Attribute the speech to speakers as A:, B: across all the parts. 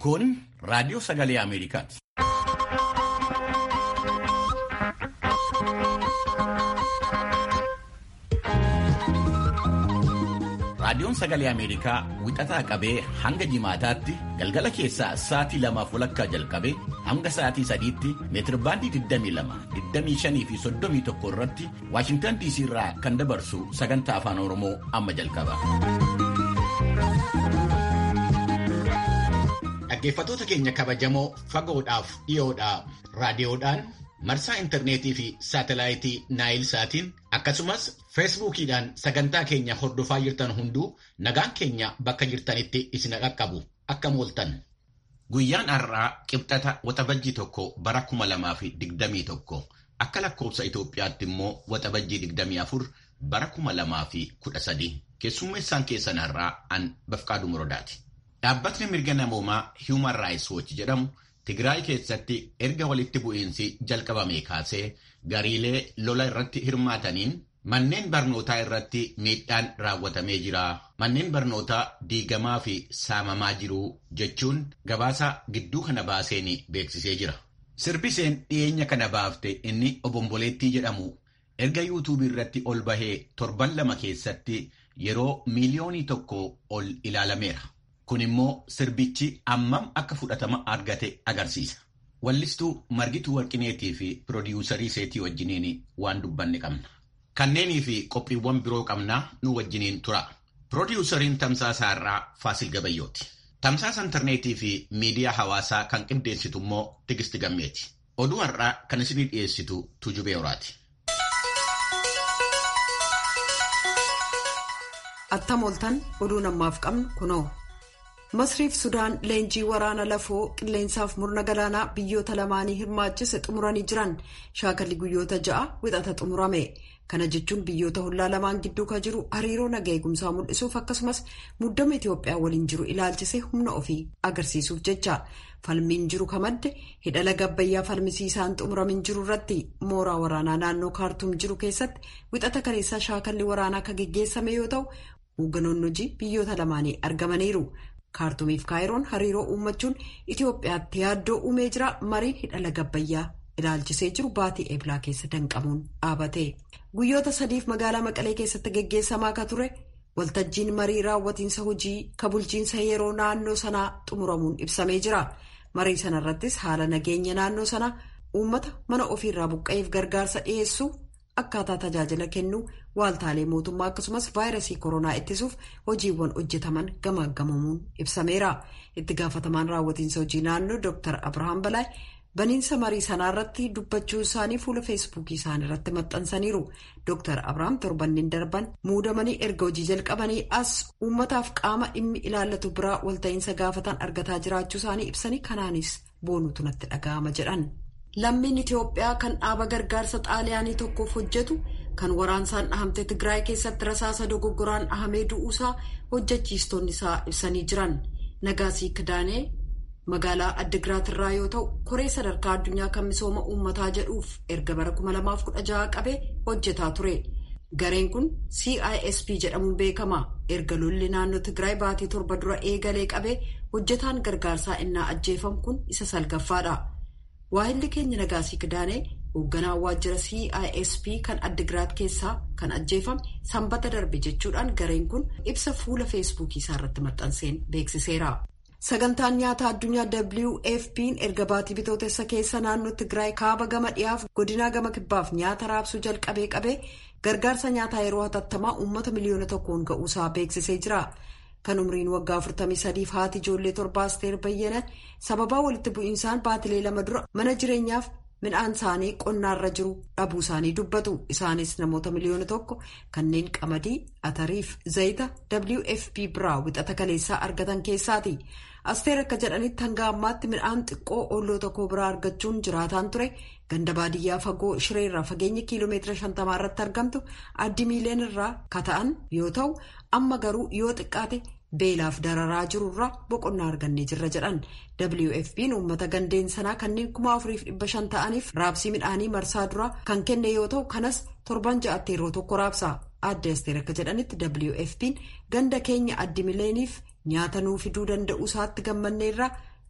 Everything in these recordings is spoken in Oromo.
A: Kun raadiyoo sagalee Ameerikaati. Raadiyoon sagalee Ameerikaa wixataa qabee hanga jimaataatti galgala keessaa sa'aatii lamaaf walakkaa jalqabee hanga sa'aatii sadiitti meetirbaandii 22, 25 fi 31 irratti Waashintan DC irraa kan dabarsu sagantaa afaan Oromoo amma jalqaba. Dhaggeeffattoota keenya kabajamoo fagoodhaaf dhiyoodhaa raadiyoodhaan marsaa intarneetii fi saatelaayitii naayil saatiin akkasumas feesbuukiidhaan sagantaa keenya hordofaa jirtan hunduu nagaan keenya bakka jirtanitti isin qaqqabu akka mooltan. Guyyaan har'aa qibxata waxabajjii tokko bara kuma lamaa fi digdamii tokko akka lakkoofsa Itoophiyaatti immoo waxabajjii digdamii afur bara kuma lamaa fi kudha sadii keessummeessaan keessan har'aa an bafqaaduu muroodaati. Dhaabbatni mirga namoomaa Human Rights Watch jedhamu Tigraay keessatti erga walitti bu'iinsi jalqabame kaasee gariilee lola irratti hirmaataniin manneen barnootaa irratti miidhaan raawwatamee jira. Manneen barnootaa diigamaa fi saamamaa jiru jechuun gabaasa gidduu kana baaseen beeksisee jira. Sirbiseen dhiyeenya kana baafte inni obomboleettii jedhamu erga yuutuubii irratti ol bahee torban lama keessatti yeroo miiliyoonii tokko ol ilaalameera. Kun immoo sirbichi ammam akka fudhatama argate agarsiisa. Wallistuu Margituu Warqineetii fi Pirodiiyuusarii Seetii wajjiniin waan dubbanne qabna. Kanneenii fi qophiiwwan biroo qabnaa nu wajjiniin tura. Pirodiiyuusariin Tamsaasaa irraa Faasil Gabayyooti. Tamsaasa intarneetii fi miidiyaa hawaasaa kan qindeessitu immoo Tigisti Gammeeti. Oduu har'aa kan isinii dhiyeessitu Tujubee Horaati.
B: Attam ooltan oduu ammaaf qabnu kunoo. Masriif Sudaan leenjii waraana lafoo qilleensaaf murna galaanaa biyyoota lamaanii hirmaachise xumuranii jiran shaakalli guyyoota ja'a wixata xumurame. Kana jechuun biyyoota hollaa lamaan gidduu kan jiru hariiroo naga eegumsaa mul'isuuf akkasumas muddama Itoophiyaa waliin jiru ilaalchisee humna ofii agarsiisuuf jecha. Falmiin jiru kamadde hidha laga Abbayyaa falmisiisaan xumuramin jiru irratti mooraa waraanaa naannoo kaartuum jiru keessatti wixata kaleessaa shaakalli waraanaa kan geggeessame yoo ta'u hoogganoonni hojii biyyoota lamaanii argamaniiru. kaartuumiif kaayiroon hariiroo uummachuun Itoophiyaatti yaaddoo uumee jira mariin hidha laga Abbayyaa ilaalchisee jiru baatii eeblaa keessa danqamuun dhaabate. Guyyoota sadiif magaalaa Maqalee keessatti geggeessamaa akka ture waltajjiin marii raawwatiinsa hojii ka bulchiinsa yeroo naannoo sanaa xumuramuun ibsamee jira. Marii sanarrattis haala nageenya naannoo sanaa uummata mana ofiirraa buqqa'eef gargaarsa dhiyeessuu akkaataa tajaajila kennuu waaltaalee mootummaa akkasumas vaayirasii koronaa ittisuuf hojiiwwan hojjetaman gamaagamamuun ibsameera. Itti gaafatamaan raawwatiinsa hojii naannoo Dr. Abrahaam Balaay baniinsa marii sanaarratti dubbachuu isaanii fuula feesbuukii isaanii irratti maxxansaniiru. Dr. Abrahaam torbanneen darban muudamanii erga hojii jalqabanii as uummataaf qaama dhimmi ilaallatu biraa walta'iinsa gaafatan argataa jiraachuu isaanii ibsanii kanaanis boonuutu natti dhaga'ama jedhan. Lammiin Itoophiyaa kan dhaaba gargaarsa xaaliyaanii tokkoof hojjetu kan waraansaan dhahamte Tigraay keessatti rasaasa dogoggoraan dhahamee du'uusaa hojjechiistonni isaa ibsanii jiran. Nagaasii Kidaanee magaalaa Addigiraat irraa yoo ta'u, koree sadarkaa addunyaa kan misooma uummataa jedhuuf erga bara 2016 qabee hojjetaa ture. Gareen kun CISP jedhamuun beekama. Erga lolli naannoo Tigraay baatii torba dura eegalee qabee hojjetaan gargaarsaa innaa ajjeefamu kun isa salgaffaadha. Waahilli keenya Nagaasii Kidaanee hoogganaa waajjira CISP kan Addigiraat keessaa kan ajjeefame sanbata darbe jechuudhaan gareen kun ibsa fuula feesbuukii isaa irratti maxxanseen beeksiseera. Sagantaan nyaataa addunyaa WFP'n erga baatii bitootessa keessa naannoo Tigraay kaaba gama dhiyaaf godinaa gama kibbaaf nyaata raabsuu jalqabee qabee gargaarsa nyaataa yeroo hatattamaa uummata miliyoona tokkoon ga'uusaa beeksisee jira. Kan umriin waggaa 43f haati ijoollee torba Asteer Bayyana sababaa walitti bu'iinsaan baatilee lama dura mana jireenyaaf midhaan isaanii qonnaarra jiru dhabuu isaanii dubbatu. Isaanis namoota miliyoona tokko kanneen qamadii, atariif zayita WFP biraa wixata kaleessaa argatan keessaati. Asteer akka jedhanitti hanga ammaatti midhaan xiqqoo olloo tokko biraa argachuun jiraataan ture ganda baadiyyaa fagoo shireerraa fageenya kiiloomeetira shantamaa irratti argamtu addi miiliyoon irraa kata'an yoo ta'u amma garuu yoo xiqqaate beelaaf dararaa jirurraa boqonnaa argannee jirra jedhan WFP'n uummata gandeen sanaa kanneen kuma afuriif dhibba shan ta'aniif raabsii midhaanii marsaa duraa kan kenne yoo ta'u kanas torban ja'atti yeroo tokko raabsa adda asteer akka jedhanitti WFP'n ganda keenya addi mileeniif nyaata nuu fiduu danda'uu isaatti gammanneerra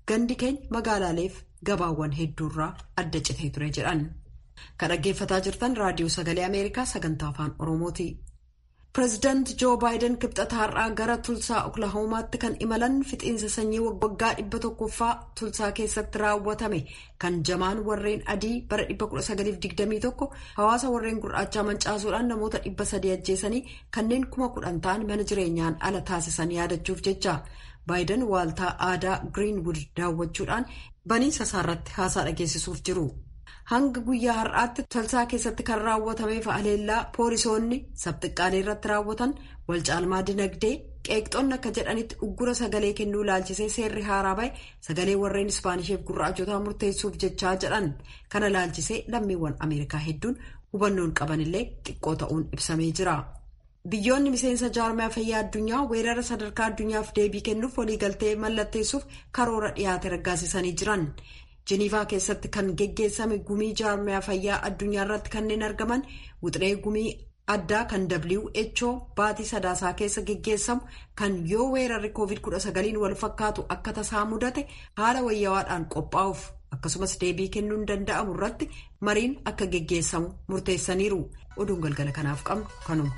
B: gandi keenya magaalaaleef gabaawwan hedduurraa adda citee ture jedhan. Kan dhaggeeffataa jirtan raadiyoo sagalee Ameerikaa sagantaa afaan Oromooti. Pireezidaanti Joo Baayiden kibxata har'aa gara Tulsaa Oklahoomaatti kan imalan fixiinsa sanyii waggaa dhibba tokkoffaa Tulsaa keessatti raawwatame kan jamaan warreen adii bara 1921 hawaasa warreen gurraachaa mancaasuudhaan namoota dhibba sadii ajjeesanii kanneen kuma kudhan ta'an mana jireenyaan ala taasisan yaadachuuf jecha. Baayiden waaltaa aadaa Giriinwud daawwachuudhaan baniinsa isaarratti haasaa dhageessisuuf jiru. Hanga guyyaa har'aatti Tulsaa keessatti kan raawwatameef haleellaa poolisoonni sabxiqqaalee irratti raawwatan wal caalmaa dinagdee qeeqxoonni akka jedhanitti uggura sagalee kennuu laalchisee seerri haaraa bahe sagalee warreen ispaanisheef gurraachotaa murteessuuf jechaa jedhan kana laalchisee lammiiwwan ameerikaa hedduun hubannoon qabanillee xiqqoo ta'uun ibsamee jira. Biyyoonni miseensa jaarmiyaa fayyaa addunyaa weerara sadarkaa addunyaaf deebii kennuuf waliigaltee mallatteessuuf karoora dhiyaate raggaasisanii jiran. Jiniivaa keessatti kan geggeessame gumii jaarmiyaa fayyaa addunyaa irratti kanneen argaman wixinee gumii addaa kan WHO baatii sadaasaa keessa geggeessamu kan yoo weerarri COVID-19 wal fakkaatu akka tasaa mudate haala wayyawaadhaan qophaa'uuf akkasumas deebii kennuun danda'amu irratti mariin akka geggeessamu murteessaniiru. Oduun galgala kanaaf qabnu kanuma.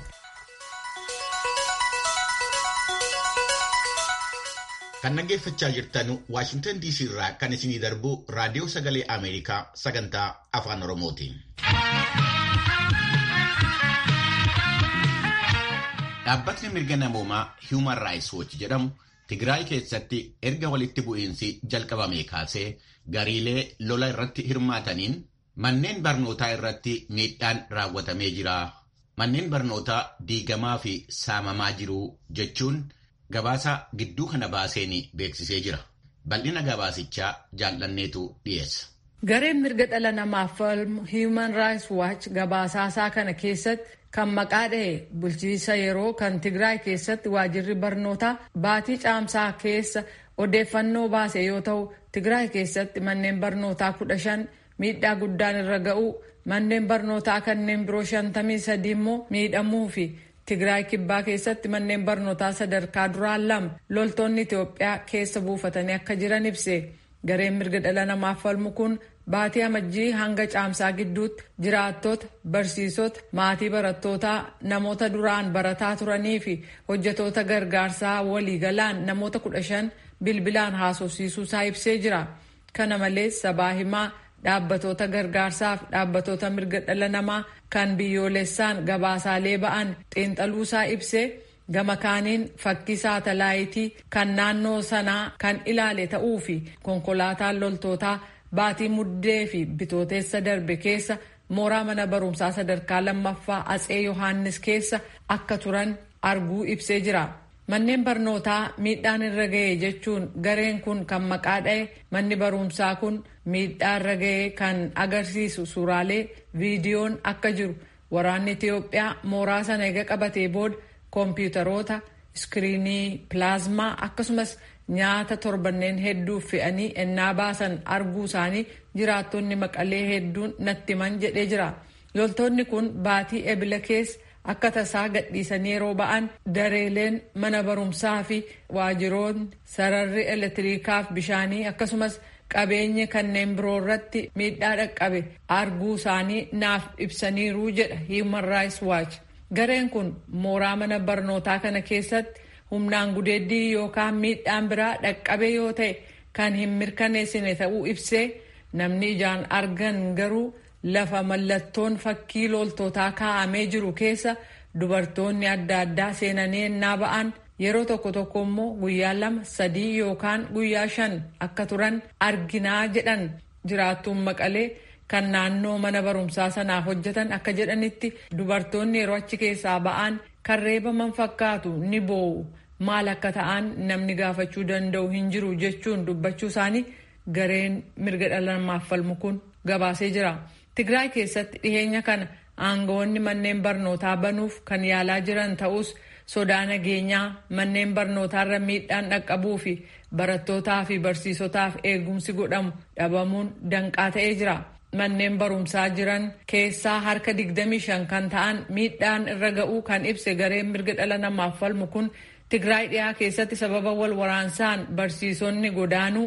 A: Kan dhaggeeffachaa jirtan Waashintan DC irraa kan isinii darbu raadiyoo sagalee Ameerikaa sagantaa afaan Oromooti. Dhaabbatni mirga namoomaa Human Rights Watch jedhamu Tigraay keessatti erga walitti bu'iinsi jalqabame kaasee gariilee lola irratti hirmaataniin manneen barnootaa irratti miidhaan raawwatamee jira. Manneen barnootaa diigamaa fi saamamaa jiru jechuun. Gabaasa gidduu kana baaseen beeksisee jira. Bal'ina gabaasichaa jaallanneetu dhiyeessa.
C: Gareen mirga dhala namaaf falmu Human Rights Watch gabaasaasaa kana keessatti kan maqaa dha'e bulchiinsa yeroo kan Tigraay keessatti waajirri barnootaa baatii caamsaa keessa odeeffannoo baase yoo ta'u Tigraay keessatti manneen barnootaa kudha shan miidhaa guddaan irra ga'uu manneen barnootaa kanneen biroo shantamii sadii immoo miidhamuu fi Tigraay kibbaa keessatti manneen barnootaa sadarkaa duraan lama loltoonni Itoophiyaa keessa buufatanii akka jiran ibse. Gareen mirga dhala namaaf falmu kun baatii amajjii hanga caamsaa gidduutti jiraattota, barsiisota, maatii barattootaa, namoota duraan barataa turanii fi hojjetoota gargaarsaa waliigalaan namoota kudha shan bilbilaan haasofsiisuusaa ibsee jira. Kana malees sabaa himaa dhaabbatoota gargaarsaaf dhaabbatoota mirga dhala namaa kan biyyoolessaan gabaasaalee ba'an xiinxaluusaa ibsee gama kaaniin fakkii saatalaayitii kan naannoo sanaa kan ilaale ta'uu fi konkolaataan loltootaa baatii muddee fi bitooteessa darbe keessa mooraa mana barumsaa sadarkaa lammaffaa atsee yohaannis keessa akka turan arguu ibsee jira. Manneen barnootaa miidhaan irra ga'e jechuun gareen kun kan maqaa dha'e manni barumsaa kun miidhaa irra ga'e kan agarsiisu suuraalee viidiyoon akka jiru waraanni Itiyoophiyaa mooraa sana eega qabatee booda koompiyuutaroota iskiriinii pilaazmaa akkasumas nyaata torbanneen hedduuf fe'anii ennaa baasan arguu isaanii jiraattonni maqalee hedduun natti himan jedhee jira. Loltoonni kun baatii ebila keessa akka tasaa gadhiisanii yeroo ba'an dareeleen mana barumsaa fi waajiroonni sararri elektiriikaaf bishaanii akkasumas qabeenyi kanneen biroo irratti miidhaa dhaqqabe arguu isaanii naaf ibsaniiru jedha Human Rights Watch. Gareen kun mooraa mana barnootaa kana keessatti humnaan gudeeddii yookaan miidhaan biraa dhaqqabe yoo ta'e kan hin mirkaneessine ta'uu ibsee namni ijaan argan garuu lafa mallattoon fakkii loltootaa kaa'amee jiru keessa dubartoonni adda addaa seenanii ennaa ba'an yeroo tokko tokko immoo guyyaa lama sadii yookaan guyyaa shan akka turan arginaa jedhan jiraattuun maqalee kan naannoo mana barumsaa sanaaf hojjetan akka jedhanitti dubartoonni yeroo achi keessaa ba'an kan reebaman fakkaatu ni boo'u maal akka ta'an namni gaafachuu danda'u hin jiru jechuun dubbachuu isaanii gareen mirga dhala namaaf falmu kun gabaasee jira. Tigraay keessatti dhiheenya kana aangawoonni manneen barnootaa banuuf kan yaalaa jiran ta'us sodaa nageenyaa manneen barnootaarra miidhaan dhaqqabuu fi barattootaa fi barsiisotaaf eegumsi godhamu dhabamuun danqaa ta'ee jira. Manneen barumsaa jiran keessaa harka 25 kan ta'an miidhaan irra ga'uu kan ibse gareen mirga dhala namaaf falmu kun Tigraay dhiyaa keessatti sababa wal waraansaan barsiisonni godaanuu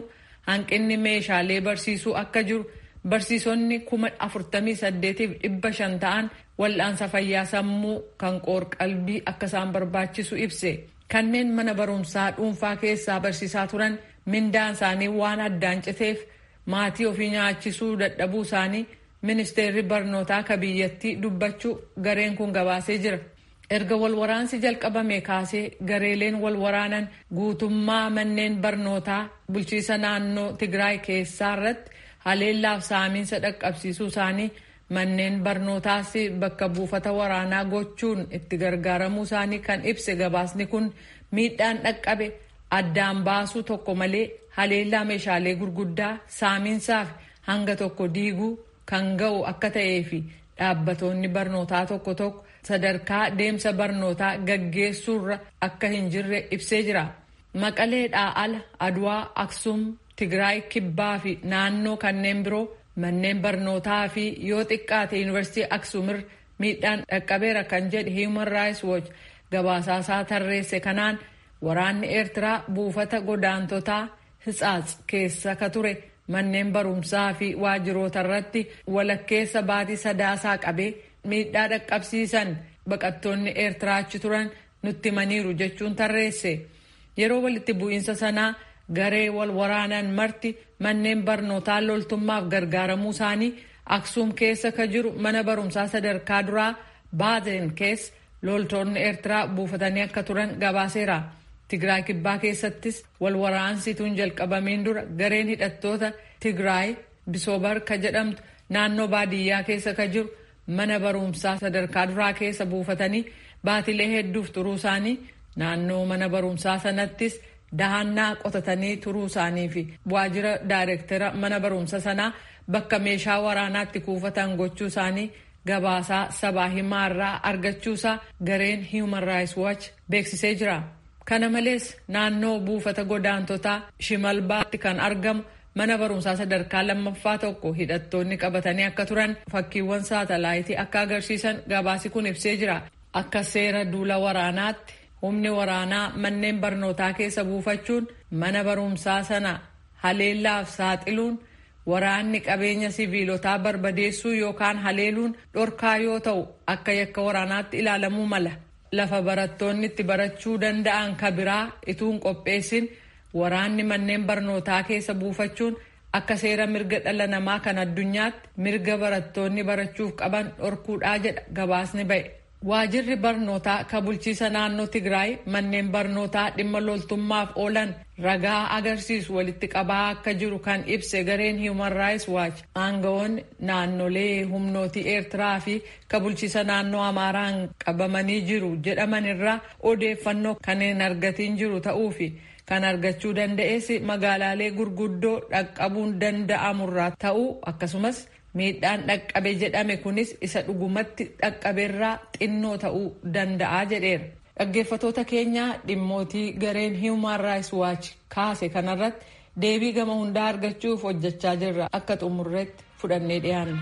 C: hanqinni meeshaalee barsiisuu akka jiru barsiisonni kuma afurtamii saddeetiif dhibba shan ta'an wal'aansa fayyaa sammuu kan qoor-qalbii akka isaan barbaachisu ibse kanneen mana barumsaa dhuunfaa keessaa barsiisaa turan mindaan isaanii waan addaan citeef maatii ofii nyaachisuu dadhabuu isaanii ministeerri barnootaa ka biyyattii dubbachuu gareen kun gabaasee jira. erga walwaraansi jalqabame kaasee gareeleen walwaraanan guutummaa manneen barnootaa bulchiisa naannoo tigraay keessaa irratti haleellaaf saamiinsa dhaqqabsiisuu isaanii manneen barnootaas bakka buufata waraanaa gochuun itti gargaaramuu isaanii kan ibse gabaasni kun miidhaan dhaqqabe addaan baasuu tokko malee haleellaa meeshaalee gurguddaa saamiinsaaf hanga tokko diiguu kan ga'u akka ta'ee fi dhaabbatoonni barnootaa tokko tokko sadarkaa deemsa barnootaa gaggeessuurra akka hin jirre ibsee jira. Maqaleedhaa ala Aduwaa, Aksum, Tigraay, Kibbaa fi naannoo kanneen biroo manneen barnootaa fi yoo xiqqaate yuunivarsiitii Aksumirra miidhaan dhaqqabeera kan jedhe Human Rights Watch gabaasaasaa tarreesse kanaan waraanni Eertiraa buufata godaantotaa Hitsaats keessa ka ture manneen barumsaa fi waajjiroota irratti walakkeessa baatii sadaasaa qabee miidhaa dhaqqabsiisan baqattoonni eertiraa achi turan nutti himaniiru jechuun tarreesse yeroo walitti bu'iinsa sanaa garee wal waraanan marti manneen barnootaa loltummaaf gargaaramuu isaanii aksuum keessa ka jiru mana barumsaa sadarkaa duraa baazen keessa loltoonni eertiraa buufatanii akka turan gabaaseera tigraay kibbaa keessattis wal waraansituun jalqabamiin dura gareen hidhattoota tigraay bisoobar ka jedhamtu naannoo baadiyyaa keessa ka jiru mana barumsaa sadarkaa duraa keessa buufatanii baatilee hedduuf turuu isaanii naannoo mana barumsaa sanattis dahannaa qotatanii turuu isaanii fi waajjira daayirektara mana barumsa sanaa bakka meeshaa waraanaatti kuufatan gochuu isaanii gabaasaa sabaa himaarraa argachuusaa gareen human rights watch beeksisee jira. kana malees naannoo buufata godaantotaa shimalbaatti kan argamu mana barumsaa sadarkaa lammaffaa tokko hidhattoonni qabatanii akka turan fakkiiwwan saatalaayitii akka agarsiisan gabaasi kun ibsee jira akka seera duula waraanaatti humni waraanaa manneen barnootaa keessa buufachuun mana barumsaa sana haleellaaf saaxiluun waraanni qabeenya siviilotaa barbadeessuu yookaan haleeluun dhorkaa yoo ta'u akka yakka waraanaatti ilaalamuu mala lafa barattoonni itti barachuu danda'an ka biraa ituun qopheessin waraanni manneen barnootaa keessa buufachuun akka seera mirga dhala namaa kan addunyaatti mirga barattoonni barachuuf qaban dhorkuudhaa jedha gabaasni ba'e. Waajirri barnootaa ka bulchiisa naannoo Tigraay manneen barnootaa dhimma loltummaaf oolan ragaa agarsiisu walitti qabaa akka jiru kan ibse gareen Human Rights Watch aangawoonni naannolee humnootii Eertiraa fi ka bulchiisa naannoo Amaaraan qabamanii jiru jedhaman irraa odeeffannoo kan hin argatiin jiru ta'uu fi kan argachuu danda'es magaalaalee gurguddoo dhaqqabuun danda'amurraa ta'uu akkasumas miidhaan dhaqqabe jedhame kunis isa dhugumatti dhaqqabeerraa xinnoo ta'uu danda'a jedheera. Dhaggeeffatoota keenya dhimmootii gareen Human Rights Watch kaase kanarratti deebii gama hundaa argachuuf hojjechaa jirra akka xumurreetti fudhannee dhiyaanna.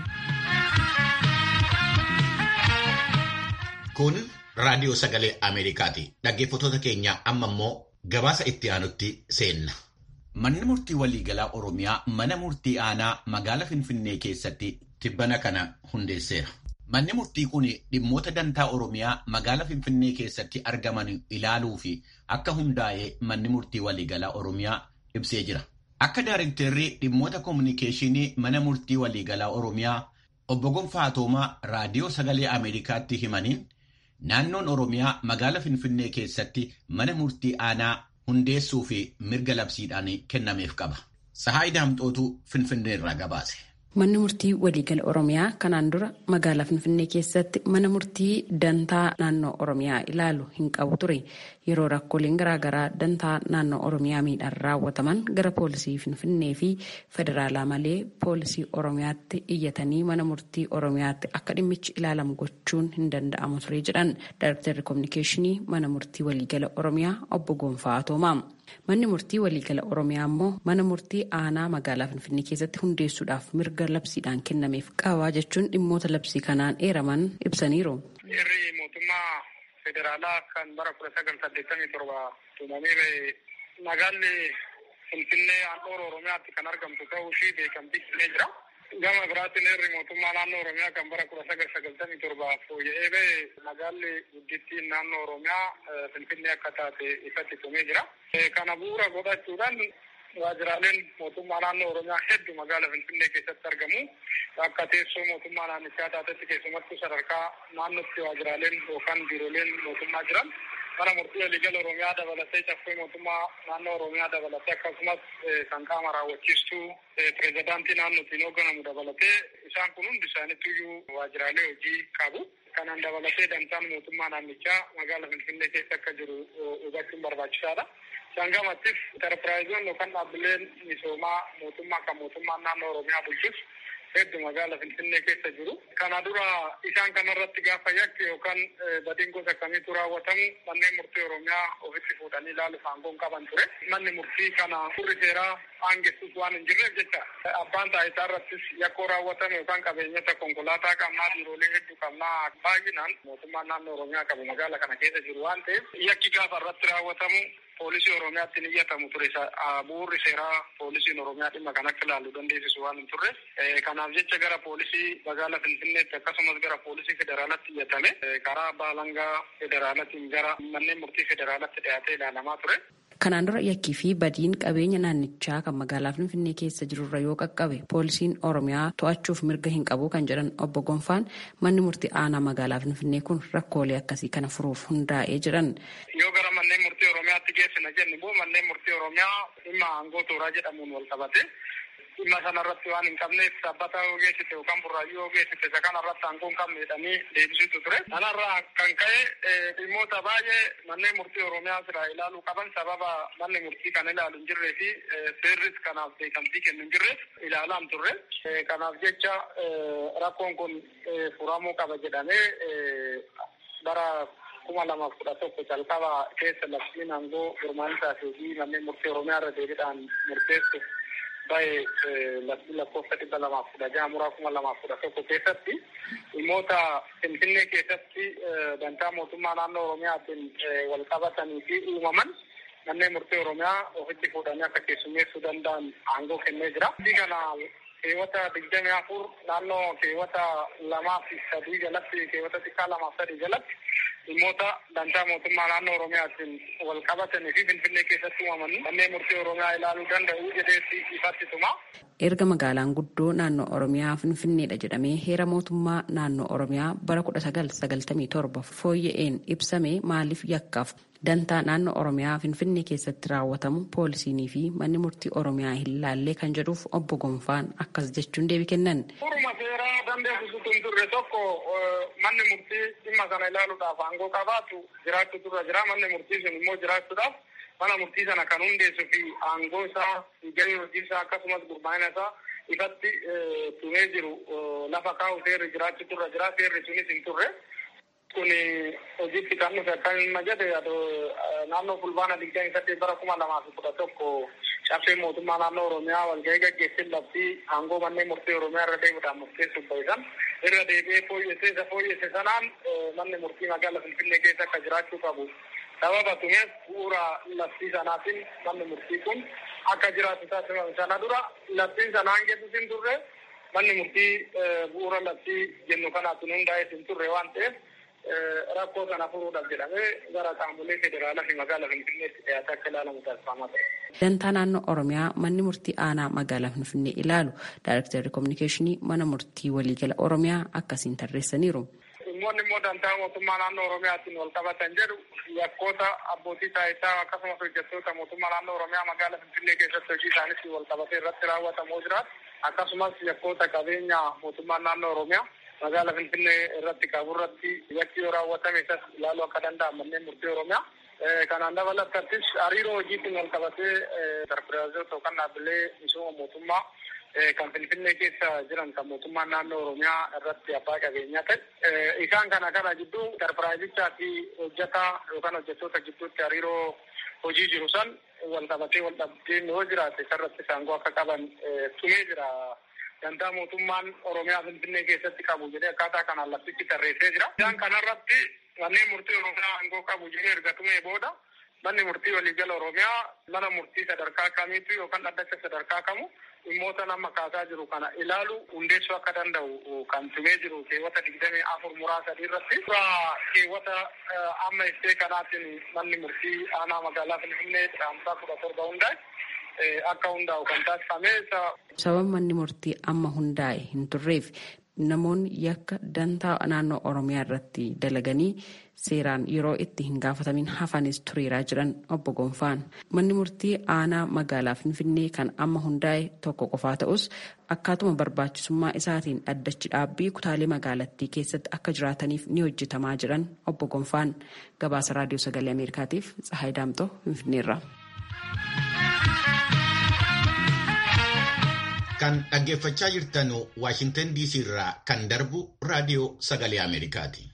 A: Kun raadiyoo sagalee Ameerikaati. Dhaggeeffatoota keenya amma immoo gabaasa itti aanutti seenna. Manni murtii waliigalaa Oromiyaa mana murtii aanaa magaalaa Finfinnee keessatti tibbana kana hundeesseera. Manni murtii kun dhimmoota dantaa Oromiyaa magaalaa Finfinnee keessatti argaman ilaaluu fi akka hundaa'ee manni murtii waliigalaa Oromiyaa ibsee jira. Akka daarektarrii dhimmoota koominikeeshinii mana murtii waliigalaa Oromiyaa obbo Gonfaa Atoomaa raadiyoo sagalee Ameerikaatti himaniin naannoon Oromiyaa magaalaa Finfinnee keessatti mana murtii aanaa hundeessuu fi mirga labsiidhaan kennameef qaba. Sahaayii Daamxootu Finfinnee irraa gabaase.
D: Manni murtii waliigala Oromiyaa kanaan dura magaalaa Finfinnee keessatti mana murtii dantaa naannoo Oromiyaa ilaalu hin qabu ture. Yeroo rakkooleen garaagaraa dantaa naannoo Oromiyaa miidhaan raawwataman gara poolisii Finfinnee fi federaalaa malee poolisii Oromiyaatti iyyatanii mana murtii Oromiyaatti akka dhimmichi ilaalamu gochuun hin danda'amu ture jedhan Daayirektarri Kominikeeshinii mana murtii waliigala Oromiyaa obbo Gonfaa Atoomaa. Manni murtii waliigala Oromiyaa immoo mana murtii aanaa magaalaa Finfinnee keessatti hundeessuudhaaf mirga labsiidhaan kennameef qaba jechuun dhimmoota labsii kanaan eeraman ibsaniiru.
E: Heerri mootummaa federaalaa kan bara kudha sagal saddeettamii torba tumamee bahe magaalli Finfinnee handhuura Oromiyaatti kan argamtu ta'uu ishii beekamtii kennee jira. Gama biraatiin heerri mootummaa naannoo Oromiyaa kan bara kudha sagal sagaltamii torbaaf fooyya'ee ba'e magaalli guddittiin naannoo Oromiyaa Finfinnee akka taate ifatti tumee jira. Kana bu'uura godhachuudhaan waajiraaleen mootummaa naannoo Oromiyaa hedduu magaala Finfinnee keessatti argamu. Akka teessoo mootummaa naannichaa taatetti keessumattuu sadarkaa naannootti waajiraaleen yookaan biirooleen mootummaa jiran. Mana murtii waliigala Oromiyaa dabalatee caffee mootummaa naannoo Oromiyaa dabalatee akkasumas kan qaama raawwachiistuu pirezidaantii naannootiin hoogganamu dabalatee isaan kun hundi isaaniitu waajiraalee hojii qabu. Kanaan dabalatee dantaan mootummaa naannichaa magaala Finfinnee keessa akka jiru hubachuun barbaachisaadha. Isaan gamattis intarpiraayizoon yookaan dhaabbileen misoomaa mootummaa kan mootummaan naannoo Oromiyaa bulchus hedduu magaala Finfinnee keessa jiru. Kana dura isaan kanarratti gaafa yakki yookaan badiin gosa akkamiitu raawwatamu manneen murtii Oromiyaa ofitti fuudhanii ilaaluuf aangoon qaban ture. Manni murtii kana furri seeraa aangessus waan hin jirreef jecha abbaan taayitaa irrattis yakkoo raawwatame yookaan qabeenyota konkolaataa qabnaa biiroolee hedduu qabnaa baay'inaan mootummaan naannoo Oromiyaa qabu magaala kana keessa jiru waan ta'eef yakki gaafa irratti raawwatamu poolisii Oromiyaatti ni iyyatamu ture. Bu'uurri seeraa poolisiin Oromiyaa dhimma kan akka ilaalu dandeessisu waan hin turre. Kanaaf jecha gara poolisii magaala Finfinneetti akkasumas gara poolisii federaalaatti iyyatame karaa abbaa alangaa federaalaatiin gara manneen murtii federaalaatti dhiyaatee ilaalamaa ture.
D: Kanaan dura yakkii fi badiin qabeenya naannichaa kan magaalaa Finfinnee keessa jirurra yoo qaqqabe poolisiin Oromiyaa to'achuuf mirga hin qabu kan jedhan obbo Gonfaan manni murtii aanaa magaalaa Finfinnee kun rakkoolee akkasii kana furuuf hundaa'ee jedhan.
E: Yoo gara manneen murtii Oromiyaatti geessina jennu immoo manneen murtii Oromiyaa dhimma aangoo tooraa jedhamuun wal qabate dhimma sanarratti waan hin qabneef sabbata yoo geessite yookaan burraayyuu yoo geessite isa kanarratti aangoo hin qabne jedhanii deebisutu ture. Kanarraa kan ka'e dhimmoota baay'ee manneen murtii Oromiyaa sirraa ilaaluu qaban sababa manni murtii kan ilaalu hin jirree fi seerris kanaaf beekamtii kennu hin jirreef ilaalaan turre. Kanaaf jecha rakkoon kun furamuu qaba jedhamee bara kuma lamaaf kudha tokko jalqaba keessa labsiin aangoo gurmaa'insaa fi manneen murtii Oromiyaa irra deebiidhaan murteessuuf baay'ee labsii lakkoofsa dhibba lamaaf kudha jaha muraa kuma lamaaf kudha tokko keessatti dhimmoota Finfinnee keessatti dantaa mootummaa naannoo Oromiyaatiin wal qabatanii fi uumaman manneen murtii Oromiyaa ofitti fuudhanii akka keessummeessuu danda'an aangoo kennee jira. Kana keewwata digdamii afur naannoo keewwata lamaa fi sadii jalatti keewwata xiqqaa lamaaf sadii jalatti dhimmoota dantaa mootummaa naannoo Oromiyaatiin wal qabatanii fi Finfinnee keessatti uumaman manneen murtii Oromiyaa ilaaluu danda'u jedheetti ifatti tuma.
D: Erga magaalaan guddoo naannoo Oromiyaa Finfinneedha jedhamee heera mootummaa naannoo Oromiyaa bara kudha sagal sagaltamii torba fooyya'een ibsame maaliif yakkaaf dantaa naannoo Oromiyaa Finfinnee keessatti raawwatamu poolisiinii fi manni murtii Oromiyaa hin laallee kan jedhuuf obbo Gonfaan akkas jechuun deebii kennan.
E: Furuma seeraa dandeessisutu hin turre tokko manni murtii dhimma kana ilaaluudhaaf aangoo qabaatu jiraachuu turre jira manni murtii sun immoo jiraachuudhaaf mana murtii sana kan hundeessuu fi aangoo isaa gahee hojii isaa akkasumas gurmaa'ina isaa ifatti tumee jiru lafa kaa'u seerri jiraachuu turre jira seerri sunis hin turre. kun hojiitti kan dhufe akka hin jedhe naannoo fulbaana digdamii saddeet bara kuma lamaa fi kudha tokko caffee mootummaa naannoo oromiyaa walgahii gaggeessin labsii aangoo manneen murtii oromiyaa irra deemuudhaan murteessuuf ba'isan irra deebi'ee fooyyessee isa fooyyesse sanaan manni murtii magaala finfinnee keessa akka jiraachuu qabu sababa tumeef bu'uura labsii sanaatiin manni murtii kun akka jiraatu taasifame sana dura labsiin sana hangeessus hin turre manni murtii bu'uura labsii jennu kanaatiin hundaa'ee hin turre waan ta'eef rakkoo sana furuudhaaf jedhamee gara qaamolee federaalaa fi magaalaa Finfinneetti dhiyaatee akka ilaalamu taasifamaa ture.
D: Dantaa naannoo Oromiyaa manni murtii aanaa magaalaa Finfinnee ilaalu Daayirektarri Kominikeeshinii mana murtii waliigala Oromiyaa akkasiin tarreessaniiru.
E: Dhimmoonni immoo dantaa mootummaa naannoo Oromiyaatiin wal qabatan jedhu yakkoota abbootii taayitaa akkasumas hojjettoota mootummaa naannoo Oromiyaa magaalaa Finfinnee keessatti hojii isaaniitti wal qabatee irratti raawwatamoo jiraatu akkasumas yakkoota qabeenya mootummaan naannoo Oromiyaa magaala Finfinnee irratti qabu irratti yakki yoo raawwatame isas ilaaluu akka danda'an manneen murtii Oromiyaa. Kanaan dabalattattis hariiroo hojiitiin wal qabatee interpiraayizoota yookaan dhaabbilee misooma mootummaa kan Finfinnee keessa jiran kan mootummaan naannoo Oromiyaa irratti abbaa qabeenyaa ta'e. Isaan kana kana gidduu interpiraayizichaa fi hojjetaa yookaan hojjettoota gidduutti hariiroo hojii jiru san wal qabatee wal dhabdeen yoo jiraate isarratti aangoo akka qaban tumee jira. Dantaa mootummaan Oromiyaa Finfinnee keessatti qabu jedhee akkaataa kanaan labsichi tarreessee jira. Isaan kanarratti manneen murtii Oromiyaa aangoo qabu jedhee erga tumee booda manni murtii waliigala Oromiyaa mana murtii sadarkaa kamiitu yookaan dhaddacha sadarkaa kamu dhimmoota nama kaasaa jiru kana ilaalu hundeessuu akka danda'u kan tumee jiru keewwata digdamii afur muraasa sadii irratti suuraa keewwata amma iftee kanaatiin manni murtii aanaa magaalaa Finfinnee caamsaa kudha torba hundaa'e akka hundaa'u kan taasifame.
D: Sababa manni murtii amma hundaa'e hin turreef namoonni yakka dantaa naannoo Oromiyaa irratti dalaganii seeraan yeroo itti hin gaafatamin hafanis tureeraa jiran obbo Gonfaan. Manni murtii aanaa magaalaa Finfinnee kan amma hundaa'e tokko qofaa ta'us akkaatuma barbaachisummaa isaatiin dhaddachi dhaabbii kutaalee magaalattii keessatti akka jiraataniif ni hojjetamaa jiran obbo Gonfaan. Gabaasa Raadiyoo Sagalee Ameerikaatiif Tsahaay Daamtoo Finfinneerra.
A: Kan dhaggeeffachaa jirtan Waashintan DC irraa kan darbu Raadiyoo Sagalee Ameerikaati.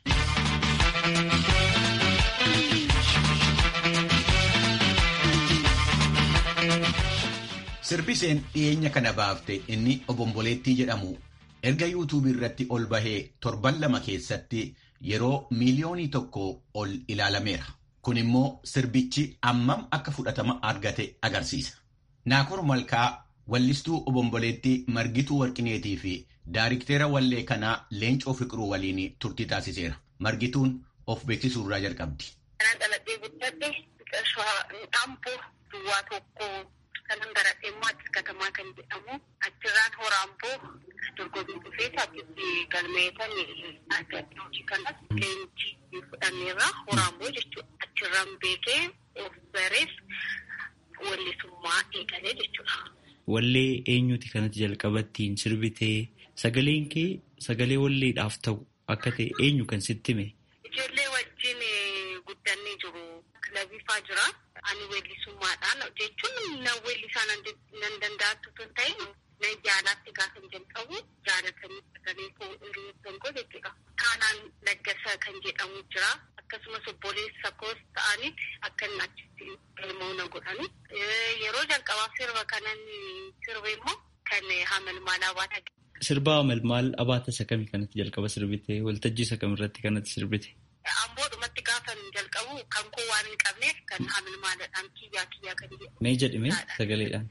A: Sirbiseen dhiyeenya kana baafte inni obomboleettii jedhamu erga yuutuubii irratti ol bahee torban lama keessatti yeroo miiliyoonii tokko ol ilaalameera. Kun immoo sirbichi ammam akka fudhatama argate agarsiisa. Naakor Malkaa wallistuu obomboleettii Margituu Warqineetii fi daariktera wallee kanaa Leencoo Fiqiruu waliin turtii taasiseera. Margituun of beeksisuu irraa jalqabdi.
F: Kanaan dhaladhee guddadhe Dhampoo duwwaa tokko kanan baradhee immoo Addis Katamaa kan jedhamu achirraan Horaamboo dorgommii dhufee achitti galmeetan argadhe hojii kanas leenjii fudhanneerra Horaamboo jechuudha. Achirraan beekee of barees wallisummaa eegalee jechuudha.
G: Wallee eenyuti kanatti jalqabattiin sirbitee sagaleen kee sagalee walleedhaaf ta'u akka ta'e eenyu kan sitti hime?
F: Ijoollee wajjin guddannee jiru. Kilabiifaa jira. Ani weellisummaadhaan jechuun na weellisaa nan danda'attu tun ta'e nan jaalaatti gaafa jalqabu jaalatanii sagalee koo hiriyyoota koo jechuudha. Taanaan Laggasa kan jedhamu jira. Akkasumas obboleessa koos ta'anitti akka inni achitti ilmoo na godhani. Yeroo jalqabaaf sirba kanan sirbe immoo kan hamalmaal abaata.
G: Sirba hamalmaal abaata isa kamii kanatti jalqaba sirbite? Waltajjii isa kamirratti kanatti sirbite?
F: Amboodhumatti gaafa jalqabu kan koo waan hin qabneef kan hamalmaaladhaan kiyyaa kiyyaa kan jedhu.
G: Mee jedhime sagaleedhaan.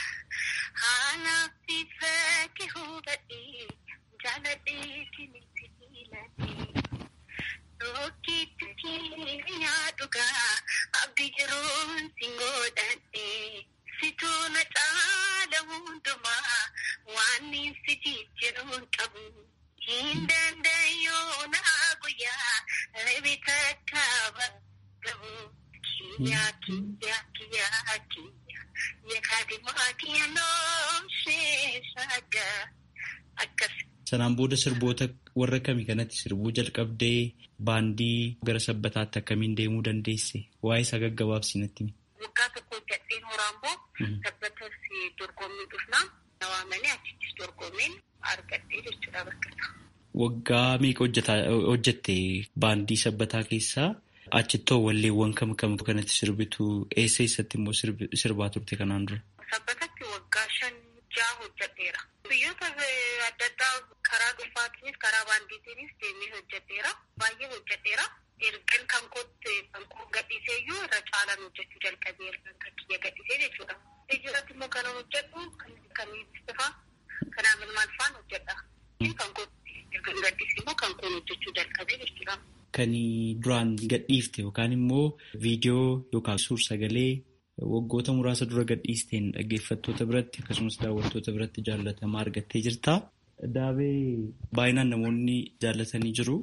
F: Haala bifa kee hubadhee jaaladhee kiniti filadhee. Rookitti keenyaa dhugaa abdii jiruun singoodhadhe situu na caala hundumaa waan si jijjiiruun qabu hin danda'yoo na guyyaa lebi takka gabu kiyyaa kiyyaa kiyyaa kiyyaa yakkaadimaa kiyyannoo sheeshaga akkas.
G: Sanaan booda sirboota warra kamii kanatti sirbuu jalqabdee baandii gara sabbataatti akkamiin deemuu dandeesse? Waa'ee isaa gaggabaabsi natti himi.
F: Waggaa tokko hojjadheen Horaamboo sabbatas dorgommii dhufnaa na waamanii achittis dorgommeen argadhee jechuudha bakka
G: Waggaa meeqa hojjette baandii sabbataa keessaa achittoo walleewwan kam kam kanatti sirbitu eessa eessatti immoo sirbaa turte kanaan dura?
F: Sabbatatti waggaa shan jaha hojjadheera. Biyyoota adda addaa karaa dhuunfaatiinis karaa baandiitiinis deemee hojjedheera. Baay'ee hojjedheera. Ergan kan kootti kan koo gadhiisee iyyuu irra caalaan hojjechuu jalqabeera kan kiyya gadhiisee jechuudha. Ijjiirratti immoo kan hojjedhu kan ibsifaa kan amalmaal faan hojjedha. Kan kootti ergan gadhiisee immoo kan koon hojjechuu jalqabee jechuudha.
G: Kan duraan gadhiifte yookaan immoo viidiyoo yookaan suur-sagalee waggoota muraasa dura gadhiisteen dhaggeeffattoota biratti akkasumas daawwattoota biratti jaallatamaa argattee jirta. Daabee baay'inaan namoonni jaallatanii jiru.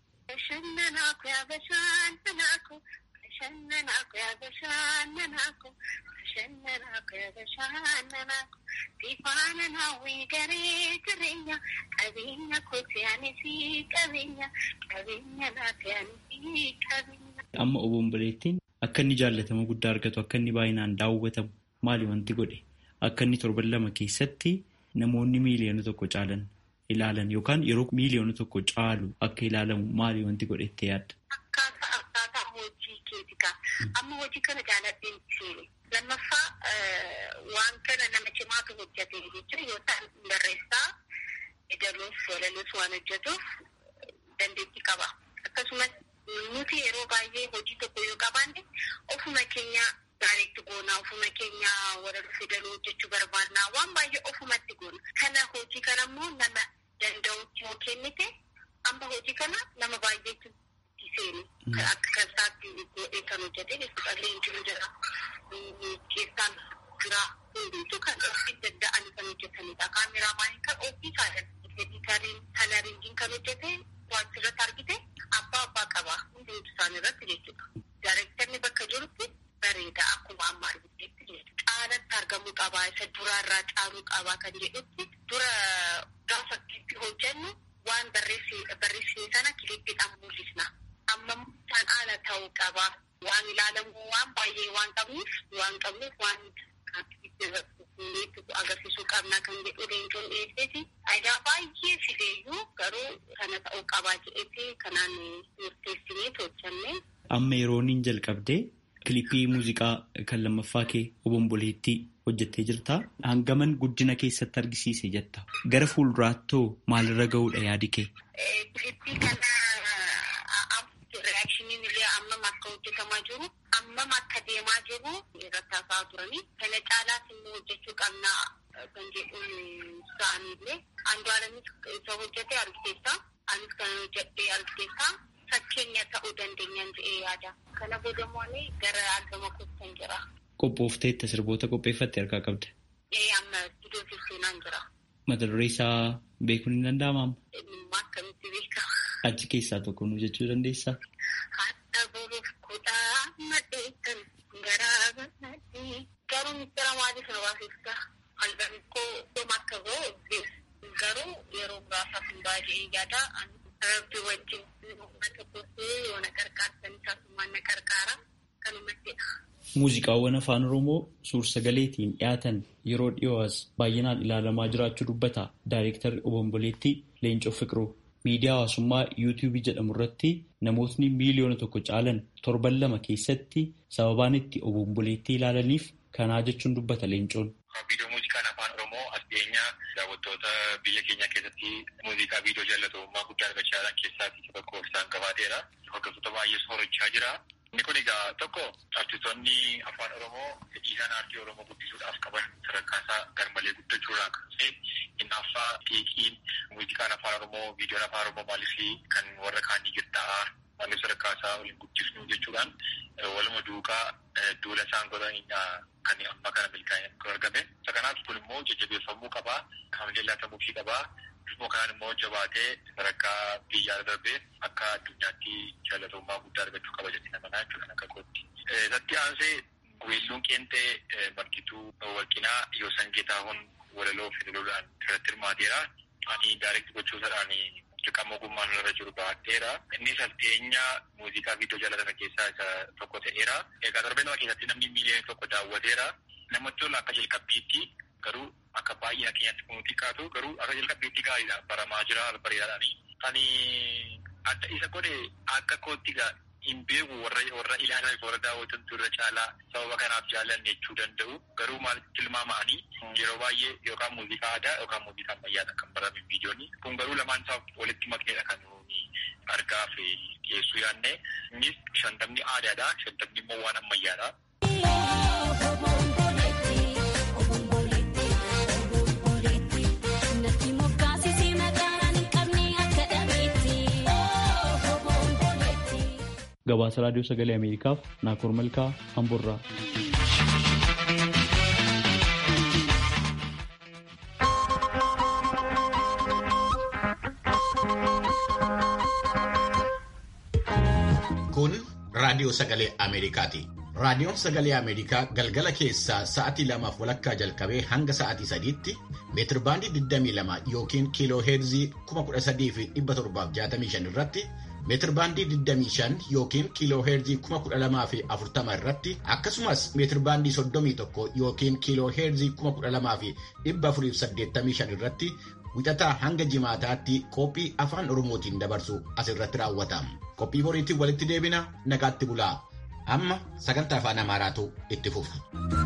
G: Amma obomboleettiin akka inni jaallatama guddaa argatu akka inni baay'inaan daawwatamu maali wanti godhe akka inni torban lama keessatti namoonni miiliyoona tokko caalan ilaalan yookaan yeroo miiliyoona tokko caalu akka ilaalamu maali wanti godhe itti yaadda.
F: Akkaataa akkaataa hojii keetika. Amma hojii kana jaalladheen seene. Lammaffaa waan kana nama cimaatu hojjete jechuun yoo ta'an barreessaa edaluuf walaluuf waan hojjetuuf dandeettii qaba. Akkasumas nuti yeroo baay'ee hojii tokko yoo qabaanne ofuma keenya keenya gaariitti goonaa ofuma keenya warra dhufe daluu hojjechuu barbaannaa waan baay'ee ofumatti goona. Kana hojii kana immoo nama danda'utti yoo kennite amma hojii kana nama baay'eetu seeni. Akka kan isaatti godhee kan hojjete jechuudha. Leenjiin jira. Keessaan jira. Hundumtuu kan ofii danda'anii kan hojjetanidha. Kaameraamaaniin kan ofii isaanii editariin kalariingiin kan hojjete waajjirratti argite abbaa abbaa qaba. Hundumtuu isaanii irratti jechuudha. Daarektarni bakka jirutti bareeda akkuma amma argiteetti jechuudha. Caalatti argamuu qabaa isa duraarraa caaluu qabaa kan jedhutti dura gaafa itti hojjennu waan barreessine sana kilippiidhaan mul'isna. Amma isaan haala ta'uu qaba. Waan ilaalamu waan baay'ee waan qabnuuf waan qabnuuf waan agarsiisuu qabna kan jedhu leencoon dhiyeesseeti. Faayidaa baay'ee fideeyyuu garuu kana ta'uu qabaa jedheeti kanaan murteessinee hojjenne.
G: Amma yerooniin jalqabdee kilipii muuziqaa kan lammaffaa kee obomboleettii hojjettee jirta. Hangaman guddina keessatti argisiise jetta. Gara fuulduraattoo maalirra ga'uudha yaadi kee?
F: Kilipii kana reaakshiniin illee ammam akka hojjetamaa jiru ammam akka deemaa jiru irratti haasa'aa turanii kana caalaas immoo hojjechuu qabnaa kan jedhuun isaaniillee andu'aalamis isa hojjete argiteessa anis kan hojjedhee argiteessa fakkeenya ta'uu dandeenyaan jedhee yaada kana boodamoonni gara argama kuusan jira.
G: Qophoofteetta sirboota qopheeffatte harkaa qabda.
F: Ee amma iddoo seenaan jira.
G: Mata duree isaa beekuun hin danda'amu amma?
F: Dhimma akkamitti beekama?
G: Achi keessaa tokko nu jechuu dandeessaa?
F: Hatta boruuf kudhaa madheessan garaa bal'aadhee garuu mistira maaliif na baasifta? Halkan koo dhuma akka ga'u garuu yeroo muraasaaf hin baay'ee yaada rabbi wajjin uummata gootee yoo na qarqaarsan isaasumaan na qarqaara kanumattidha.
G: Muuziqaawwan afaan Oromoo suur-sagaleetiin dhiyaatan yeroo dhiyoo as baay'inaan ilaalamaa jiraachuu dubbata. Daayirektarri Obomboleettii Leencoo Fiqiruu. Miidiyaa hawaasummaa yuutuubii jedhamu irratti namootni miiliyoona tokko caalan torban lama keessatti sababaan itti obomboleettii ilaalaniif kanaa jechuun dubbata leencoon.
H: Viidiyoo muuziqaan afaan Oromoo addeenyaa daawwattoota biyya keenya keessatti muuziqaa viidiyoo jaallatamummaa guddaa argachaa jiran keessaa tokko isaan qabaateera. Hordoftoota baay'ee soorachaa jira. Inni kun egaa tokko artistoonni afaan Oromoo fedhii isaan aartii Oromoo guddisuudhaaf qaban sadarkaa isaa garmalee guddachuudhaan kan ta'e hinaaffaa xiiqiin muuziqaan afaan Oromoo viidiyoon afaan Oromoo maaliif kan warra kaanii jirta'a maaliif sadarkaa isaa waliin guddisnu jechuudhaan waluma duukaa duula isaan godhan kan amma kana milkaa'ina argame. Isa kanaaf kun immoo jajjabeeffamuu qabaa kaamilee laatamuufii qabaa. Bifuma kanaan immoo jabaatee sadarkaa biyyaa darbee akka addunyaatti jaalatamummaa guddaa argachuu qaba jedhee namanaa jechuudha akka kootti. Isatti aansee weelluun qeenxee margituu warqinaa yoosan geetaahun walaloo fidaluudhaan irratti hirmaateera. Ani daayirekti gochuusadhaan dirqama ogummaan irra jiru baadheera. Innis alteenya muuziqaa viidiyoo jaalatame keessaa isa tokko ta'eera. Egaa darbee nama keessatti namni miiliyoona tokko daawwateera. Namatti tola akka jalqabbiitti garuu akka baay'ina keenyatti kun xiqqaatu garuu akka jalqabbiitti gaariidha baramaa jira bareedaadhaani. Ani adda isa godhe akka kootti hin beeku warra warra ilaalan warra daawwatantu irra caalaa sababa kanaaf jaallanne jechuu danda'u garuu maalitti tilmaama'anii yeroo baay'ee yookaan muuziqaa aadaa yookaan muuziqaa ammayyaadha kan barame viidiyooni. Kun garuu lamaan isaa walitti makneedha kan nuuni argaa fi dhiyeessuu yaadne. Innis shantamni aadaadha shantamni immoo waan ammayyaadha.
G: Gabaasa Raadiyoo Sagalee Ameerikaaf Naakoor Malkaa Hamburraa.
A: Kun Raadiyoo Sagalee Ameerikaati. Raadiyoon Sagalee Ameerikaa galgala keessaa sa'atii lamaaf walakkaa jalqabee hanga sa'atii sadiitti meetirbaandii 22 yookiin kiiloo heerzii 13,765 irratti meetirbaandii 25 yookiin kiiloo heerzii 12,040 irratti akkasumas meetirbaandii 31 yookiin kiiloo heerzii 12,485 irratti wixataa hanga jimaataatti qophii afaan oromootiin dabarsu asirratti raawwata. Qophii boriitiin walitti deebina nagaatti bulaa. Amma sagantaa afaan Amaaraatu itti fufa.